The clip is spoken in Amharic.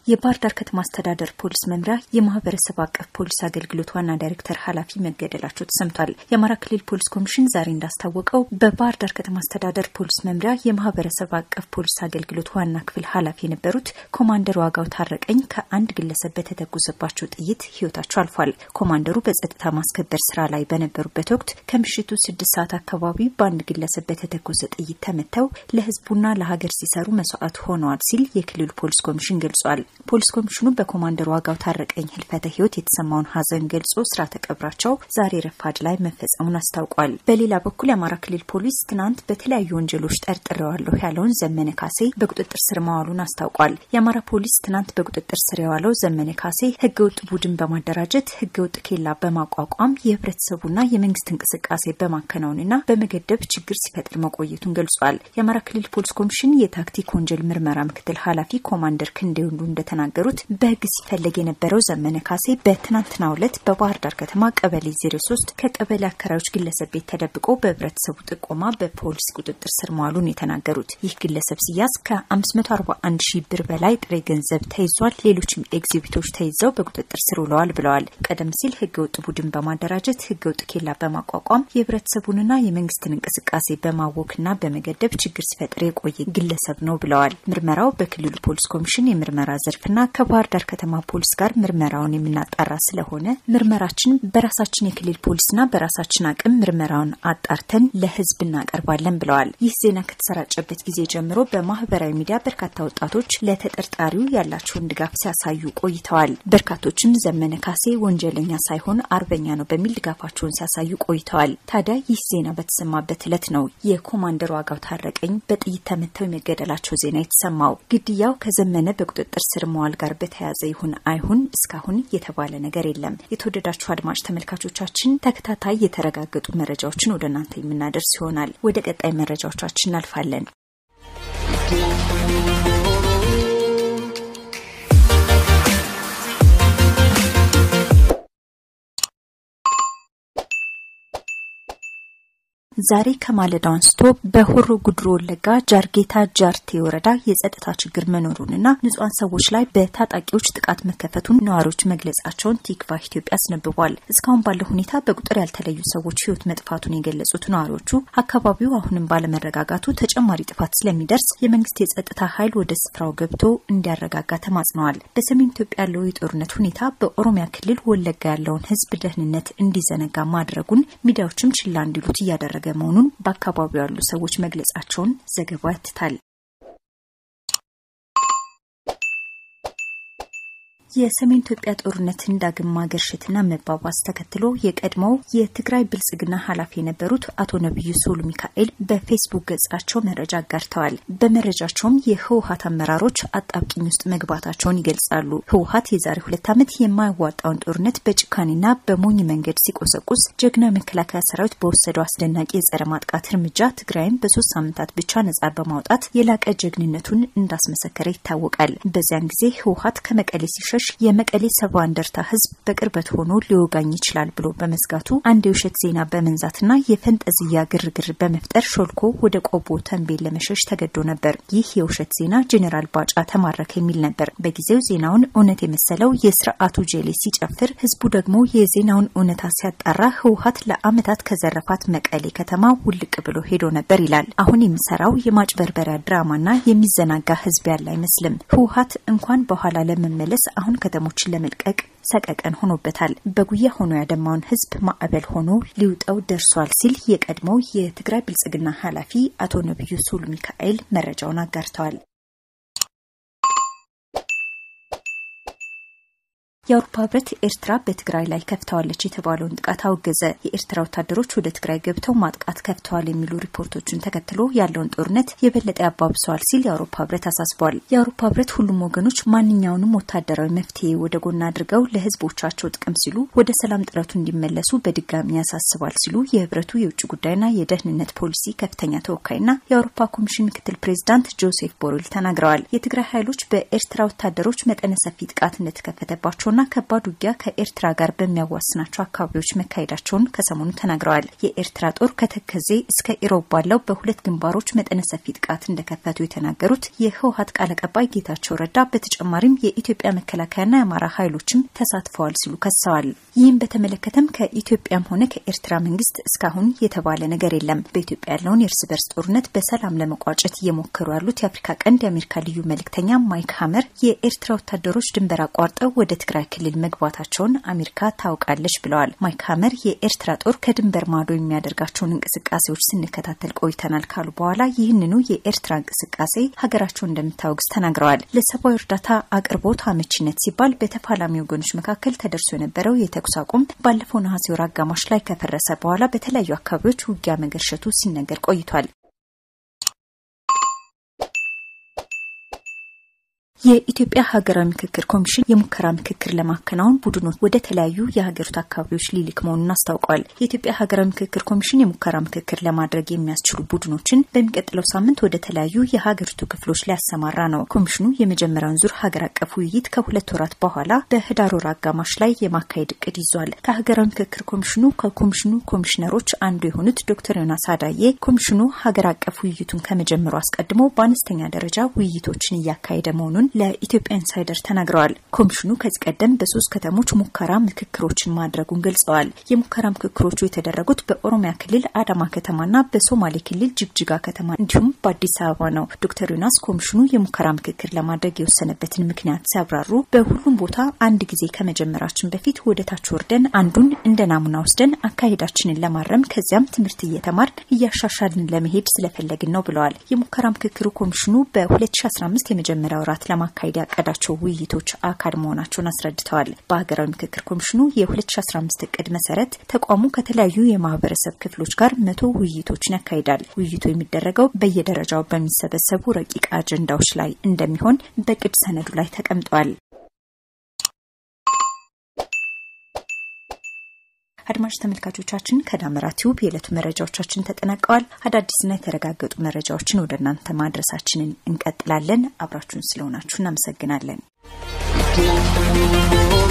የባህር ዳር ከተማ አስተዳደር ፖሊስ መምሪያ የማህበረሰብ አቀፍ ፖሊስ አገልግሎት ዋና ዳይሬክተር ኃላፊ መገደላቸው ተሰምቷል። የአማራ ክልል ፖሊስ ኮሚሽን ዛሬ እንዳስታወቀው በባህር ዳር ከተማ አስተዳደር ፖሊስ መምሪያ የማህበረሰብ አቀፍ ፖሊስ አገልግሎት ዋና ክፍል ኃላፊ የነበሩት ኮማንደር ዋጋው ታረቀኝ ከአንድ ግለሰብ በተተኮሰባቸው ጥይት ህይወታቸው አልፏል። ኮማንደሩ በጸጥታ ማስከበር ስራ ላይ በነበሩበት ወቅት ከምሽቱ ስድስት ሰዓት አካባቢ በአንድ ግለሰብ በተተኮሰ ጥይት ተመተው ለህዝቡና ለሀገር ሲሰሩ መስዋዕት ሆነዋል ሲል የክልሉ ፖሊስ ኮሚሽን ገልጿል። ፖሊስ ኮሚሽኑ በኮማንደር ዋጋው ታረቀኝ ህልፈተ ህይወት የተሰማውን ሀዘን ገልጾ ስርዓተ ቀብራቸው ዛሬ ረፋድ ላይ መፈጸሙን አስታውቋል። በሌላ በኩል የአማራ ክልል ፖሊስ ትናንት በተለያዩ ወንጀሎች ጠርጥሬዋለሁ ያለውን ዘመነ ካሴ በቁጥጥር ስር ማዋሉን አስታውቋል። የአማራ ፖሊስ ትናንት በቁጥጥር ስር የዋለው ዘመነ ካሴ ህገወጥ ቡድን በማደራጀት ህገወጥ ኬላ በማቋቋም የህብረተሰቡና የመንግስት እንቅስቃሴ በማከናወንና በመገደብ ችግር ሲፈጥር መቆየቱን ገልጿል። የአማራ ክልል ፖሊስ ኮሚሽን የታክቲክ ወንጀል ምርመራ ምክትል ኃላፊ ኮማንደር ክንዴ ወንዱ እንደተናገሩት በህግ ሲፈለግ የነበረው ዘመነ ካሴ በትናንትናው ዕለት በባህር ዳር ከተማ ቀበሌ 03 ከቀበሌ አከራዮች ግለሰብ ቤት ተደብቆ በህብረተሰቡ ጥቆማ በፖሊስ ቁጥጥር ስር መዋሉን የተናገሩት ይህ ግለሰብ ሲያዝ ከ541 ሺህ ብር በላይ ጥሬ ገንዘብ ተይዟል፣ ሌሎችም ኤግዚቢቶች ተይዘው በቁጥጥር ስር ውለዋል ብለዋል። ቀደም ሲል ህገወጥ ቡድን በማደራጀት ህገወጥ ኬላ በማቋቋም የህብረተሰቡንና የመንግስትን እንቅስቃሴ በማወክና በመገደብ ችግር ሲፈጥር የቆየ ግለሰብ ነው ብለዋል። ምርመራው በክልሉ ፖሊስ ኮሚሽን የምርመራ ዘርፍና ከባህር ዳር ከተማ ፖሊስ ጋር ምርመራውን የምናጣራ ስለሆነ ምርመራችን በራሳችን የክልል ፖሊስና በራሳችን አቅም ምርመራውን አጣርተን ለህዝብ እናቀርባለን ብለዋል። ይህ ዜና ከተሰራጨበት ጊዜ ጀምሮ በማህበራዊ ሚዲያ በርካታ ወጣቶች ለተጠርጣሪው ያላቸውን ድጋፍ ሲያሳዩ ቆይተዋል። በርካቶችም ዘመነ ካሴ ወንጀለኛ ሳይሆን አርበኛ ነው በሚል ድጋፋቸውን ሲያሳዩ ቆይተዋል። ታዲያ ይህ ዜና በተሰማበት ዕለት ነው የኮማንደር ዋጋው ታረቀኝ በጥይት ተመተው የመገደላቸው ዜና የተሰማው። ግድያው ከዘመነ በቁጥጥር ስር መዋል ጋር በተያያዘ ይሁን አይሁን እስካሁን የተባለ ነገር የለም። የተወደዳችሁ አድማጭ ተመልካቾቻችን ተከታታይ የተረጋገጡ መረጃዎችን ወደ እናንተ የምናደርስ ይሆናል። ወደ ቀጣይ መረጃዎቻችን እናልፋለን። ዛሬ ከማለዳው አንስቶ በሆሮ ጉድሮ ወለጋ ጃርጌታ ጃርቴ ወረዳ የጸጥታ ችግር መኖሩንና ንጹሐን ሰዎች ላይ በታጣቂዎች ጥቃት መከፈቱን ነዋሪዎች መግለጻቸውን ቲክቫ ኢትዮጵያ አስነብቧል። እስካሁን ባለው ሁኔታ በቁጥር ያልተለዩ ሰዎች ሕይወት መጥፋቱን የገለጹት ነዋሪዎቹ አካባቢው አሁንም ባለመረጋጋቱ ተጨማሪ ጥፋት ስለሚደርስ የመንግስት የጸጥታ ኃይል ወደ ስፍራው ገብቶ እንዲያረጋጋ ተማጽነዋል። በሰሜን ኢትዮጵያ ያለው የጦርነት ሁኔታ በኦሮሚያ ክልል ወለጋ ያለውን ሕዝብ ደህንነት እንዲዘነጋ ማድረጉን ሚዲያዎችም ችላ እንዲሉት እያደረገ መሆኑን በአካባቢው ያሉ ሰዎች መግለጻቸውን ዘገባው ያትታል። የሰሜን ኢትዮጵያ ጦርነትን ዳግም ማገርሸትና መባባስ ተከትሎ የቀድሞው የትግራይ ብልጽግና ኃላፊ የነበሩት አቶ ነቢዩ ሶሉ ሚካኤል በፌስቡክ ገጻቸው መረጃ አጋርተዋል። በመረጃቸውም የህወሀት አመራሮች አጣብቂኝ ውስጥ መግባታቸውን ይገልጻሉ። ህወሀት የዛሬ ሁለት ዓመት የማይዋጣውን ጦርነት በጭካኔና በሞኝ መንገድ ሲቆሰቁስ ጀግና መከላከያ ሰራዊት በወሰደው አስደናቂ የጸረ ማጥቃት እርምጃ ትግራይም በሶስት ሳምንታት ብቻ ነጻ በማውጣት የላቀ ጀግንነቱን እንዳስመሰከረ ይታወቃል። በዚያን ጊዜ ህወሀት ከመቀሌ ሲሸሽ የመቀሌ ሰባ እንደርታ ህዝብ በቅርበት ሆኖ ሊወጋኝ ይችላል ብሎ በመስጋቱ አንድ የውሸት ዜና በመንዛትና የፈንጠዝያ ግርግር በመፍጠር ሾልኮ ወደ ቆቦ ተንቤን ለመሸሽ ተገዶ ነበር። ይህ የውሸት ዜና ጄኔራል ባጫ ተማረከ የሚል ነበር። በጊዜው ዜናውን እውነት የመሰለው የስርዓቱ ጄሌ ሲጨፍር፣ ህዝቡ ደግሞ የዜናውን እውነታ ሲያጣራ ህወሀት ለአመታት ከዘረፋት መቀሌ ከተማ ውልቅ ብሎ ሄዶ ነበር ይላል። አሁን የሚሰራው የማጭበርበሪያ ድራማና የሚዘናጋ ህዝብ ያለ አይመስልም። ህወሀት እንኳን በኋላ ለመመለስ አሁን ከተሞችን ለመልቀቅ ሰቀቀን ሆኖበታል። በጉያ ሆኖ ያደማውን ህዝብ ማዕበል ሆኖ ሊውጠው ደርሷል ሲል የቀድሞው የትግራይ ብልጽግና ኃላፊ አቶ ነቢዩ ሶሉ ሚካኤል መረጃውን አጋርተዋል። የአውሮፓ ህብረት ኤርትራ በትግራይ ላይ ከፍተዋለች የተባለውን ጥቃት አወገዘ። የኤርትራ ወታደሮች ወደ ትግራይ ገብተው ማጥቃት ከፍተዋል የሚሉ ሪፖርቶችን ተከትሎ ያለውን ጦርነት የበለጠ ያባብሰዋል ሲል የአውሮፓ ህብረት አሳስቧል። የአውሮፓ ህብረት ሁሉም ወገኖች ማንኛውንም ወታደራዊ መፍትሄ ወደ ጎን አድርገው ለህዝቦቻቸው ጥቅም ሲሉ ወደ ሰላም ጥረቱ እንዲመለሱ በድጋሚ ያሳስባል ሲሉ የህብረቱ የውጭ ጉዳይና የደህንነት ፖሊሲ ከፍተኛ ተወካይና የአውሮፓ ኮሚሽን ምክትል ፕሬዚዳንት ጆሴፍ ቦሬል ተናግረዋል። የትግራይ ኃይሎች በኤርትራ ወታደሮች መጠነ ሰፊ ጥቃት እንደተከፈተባቸውና የበረታና ከባድ ውጊያ ከኤርትራ ጋር በሚያዋስናቸው አካባቢዎች መካሄዳቸውን ከሰሞኑ ተናግረዋል። የኤርትራ ጦር ከተከዜ እስከ ኢሮብ ባለው በሁለት ግንባሮች መጠነ ሰፊ ጥቃት እንደከፈቱ የተናገሩት የህወሀት ቃል አቀባይ ጌታቸው ረዳ በተጨማሪም የኢትዮጵያ መከላከያና የአማራ ኃይሎችም ተሳትፈዋል ሲሉ ከሰዋል። ይህም በተመለከተም ከኢትዮጵያም ሆነ ከኤርትራ መንግስት እስካሁን የተባለ ነገር የለም። በኢትዮጵያ ያለውን የእርስ በርስ ጦርነት በሰላም ለመቋጨት እየሞከሩ ያሉት የአፍሪካ ቀንድ የአሜሪካ ልዩ መልእክተኛ ማይክ ሀመር የኤርትራ ወታደሮች ድንበር አቋርጠው ወደ ትግራይ ክልል መግባታቸውን አሜሪካ ታውቃለች ብለዋል። ማይክ ሀመር የኤርትራ ጦር ከድንበር ማዶ የሚያደርጋቸውን እንቅስቃሴዎች ስንከታተል ቆይተናል ካሉ በኋላ ይህንኑ የኤርትራ እንቅስቃሴ ሀገራቸው እንደምታወግዝ ተናግረዋል። ለሰብአዊ እርዳታ አቅርቦት አመቺነት ሲባል በተፋላሚ ወገኖች መካከል ተደርሶ የነበረው የተኩስ አቁም ባለፈው ነሐሴ ወር አጋማሽ ላይ ከፈረሰ በኋላ በተለያዩ አካባቢዎች ውጊያ መገርሸቱ ሲነገር ቆይቷል። የኢትዮጵያ ሀገራዊ ምክክር ኮሚሽን የሙከራ ምክክር ለማከናወን ቡድኖች ወደ ተለያዩ የሀገሪቱ አካባቢዎች ሊልክ መሆኑን አስታውቋል። የኢትዮጵያ ሀገራዊ ምክክር ኮሚሽን የሙከራ ምክክር ለማድረግ የሚያስችሉ ቡድኖችን በሚቀጥለው ሳምንት ወደ ተለያዩ የሀገሪቱ ክፍሎች ሊያሰማራ ነው። ኮሚሽኑ የመጀመሪያውን ዙር ሀገር አቀፍ ውይይት ከሁለት ወራት በኋላ በህዳር ወር አጋማሽ ላይ የማካሄድ እቅድ ይዟል። ከሀገራዊ ምክክር ኮሚሽኑ ከኮሚሽኑ ኮሚሽነሮች አንዱ የሆኑት ዶክተር ዮናስ አዳዬ ኮሚሽኑ ሀገር አቀፍ ውይይቱን ከመጀመሩ አስቀድሞ በአነስተኛ ደረጃ ውይይቶችን እያካሄደ መሆኑን ለኢትዮጵያ ኢንሳይደር ተናግረዋል። ኮሚሽኑ ከዚህ ቀደም በሶስት ከተሞች ሙከራ ምክክሮችን ማድረጉን ገልጸዋል። የሙከራ ምክክሮቹ የተደረጉት በኦሮሚያ ክልል አዳማ ከተማና በሶማሌ ክልል ጅግጅጋ ከተማ እንዲሁም በአዲስ አበባ ነው። ዶክተር ዮናስ ኮሚሽኑ የሙከራ ምክክር ለማድረግ የወሰነበትን ምክንያት ሲያብራሩ በሁሉም ቦታ አንድ ጊዜ ከመጀመራችን በፊት ወደ ታች ወርደን አንዱን እንደ ናሙና ወስደን አካሄዳችንን ለማረም ከዚያም ትምህርት እየተማርን እያሻሻልን ለመሄድ ስለፈለግን ነው ብለዋል። የሙከራ ምክክሩ ኮሚሽኑ በ2015 የመጀመሪያ ወራት ለማካሄድ ያቀዳቸው ውይይቶች አካል መሆናቸውን አስረድተዋል። በሀገራዊ ምክክር ኮሚሽኑ የ2015 እቅድ መሰረት ተቋሙ ከተለያዩ የማህበረሰብ ክፍሎች ጋር መቶ ውይይቶችን ያካሂዳል። ውይይቱ የሚደረገው በየደረጃው በሚሰበሰቡ ረቂቅ አጀንዳዎች ላይ እንደሚሆን በቅድ ሰነዱ ላይ ተቀምጧል። አድማጭ ተመልካቾቻችን ከዳመራ ቲዩብ የዕለቱ መረጃዎቻችን ተጠናቀዋል። አዳዲስና የተረጋገጡ መረጃዎችን ወደ እናንተ ማድረሳችንን እንቀጥላለን። አብራችሁን ስለሆናችሁ እናመሰግናለን።